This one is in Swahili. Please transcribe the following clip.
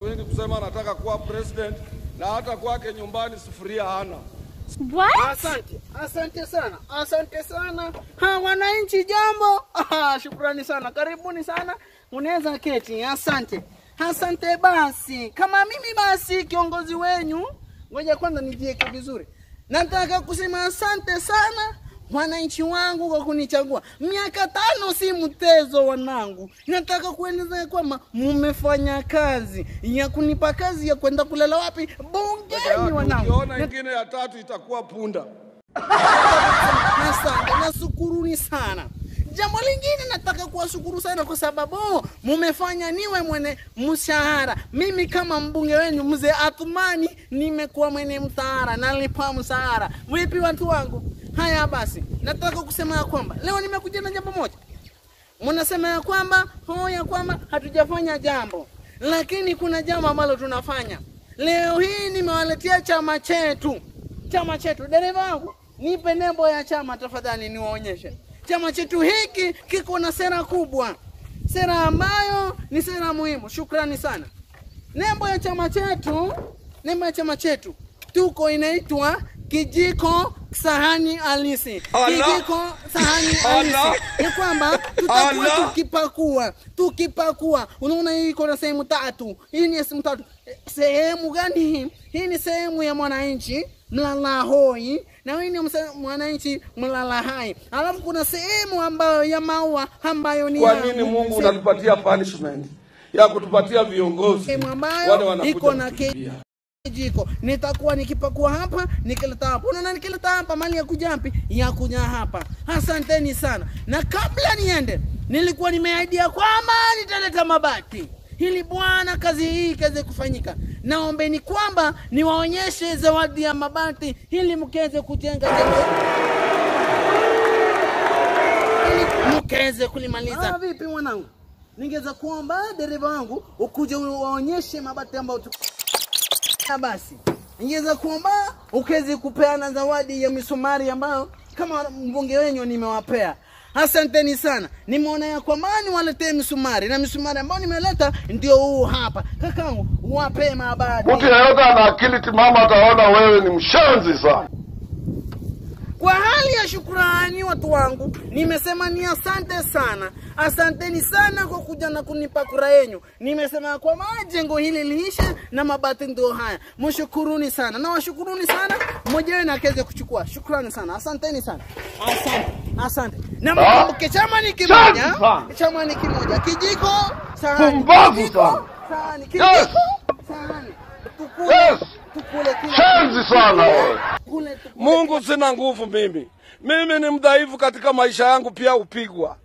Wengi kusema anataka kuwa president na hata kwake nyumbani sufuria hana. What? Asante, asante sana, asante sana. Ha, wananchi jambo. Ah, shukrani sana, karibuni sana, unaweza keti. Asante, asante. Basi kama mimi basi kiongozi wenyu, ngoja kwanza nijieke vizuri. Nataka kusema asante sana wananchi wangu kwa kunichagua. Miaka tano si mtezo, wanangu. Nataka kueleza ya kwamba mmefanya kazi ya kunipa kazi ya kwenda kulala wapi bungeni, wanangu. Ukiona ingine ya tatu itakuwa punda. Asante, nasukuruni sana. Jambo lingine nataka kuwashukuru sana kwa sababu mumefanya niwe mwene mshahara. Mimi kama mbunge wenu mzee Athumani nimekuwa mwene mshahara, nalipa mshahara. Vipi watu wangu? Haya basi, nataka kusema ya kwamba leo nimekuja na jambo moja. Mnasema ya kwamba ho ya kwamba hatujafanya jambo, lakini kuna jambo ambalo tunafanya leo hii. Nimewaletea chama chetu, chama chetu. Dereva wangu, nipe nembo ya chama tafadhali, niwaonyeshe. Chama chetu hiki kiko na sera kubwa, sera ambayo ni sera muhimu. Shukrani sana. Nembo ya chama chetu, nembo ya chama chetu tuko inaitwa kijiko sahani halisi. Allah. Kijiko sahani halisi Allah. ni kwamba tutakuwa Allah. tukipakua tukipakua. Unaona hii iko na sehemu tatu. Hii ni sehemu tatu. Eh, Sehemu gani hii? Hii ni sehemu ya mwananchi mlala hoi na hii ni mse- mwananchi mlala hai. Alafu kuna sehemu ambayo ya maua ambayo ni Kwa ya- nini Mungu unatupatia punishment ya kutupatia viongozi sehemu wale ambayo wanakuja iko na ke- kutubia? jiko nitakuwa nikipakua hapa nikileta hapa unaona nikileta hapa mali ya kujampi ya kunya hapa asanteni sana na kabla niende nilikuwa nimeahidia kwamba nitaleta mabati ili bwana kazi hii ikaweze kufanyika naombeni kwamba niwaonyeshe zawadi ya mabati ili mkaweze kujenga jengo ili mkaweze kulimaliza. Ah, vipi mwanangu, ningeweza kuomba dereva wangu ukuje uwaonyeshe mabati ambayo tu na basi ningeweza kuomba ukaweze kupeana zawadi ya misumari ambayo kama mbunge wenyu nimewapea. Asanteni sana, nimeona ya kwamba niwaletee misumari na misumari ambayo nimeleta ndio huu hapa. Kakangu, wapee mabati. Mtu yeyote ana akili timamu ataona wewe ni mshenzi sana. Kwa hali ya shukrani, watu wangu, nimesema ni asante sana, asanteni sana kwa kuja na kunipa kura yenyu. Nimesema ya kwamba jengo hili liishe na mabati ndio haya. Mshukuruni sana na washukuruni sana, mmoja wenu akaweze kuchukua. Shukrani sana, asanteni sana, asante, asante. Na mkumbuke chama ni kimoja, Asante sana. chama ni kimoja, kijiko sahani, Pumbavu kijiko, sana. sahani, kijiko Yes. sahani, tukule, Yes. tukule kila Shenzi sana wewe. tukule, tukule. Mungu sina nguvu mimi. Mimi ni mdhaifu katika maisha yangu, pia upigwa.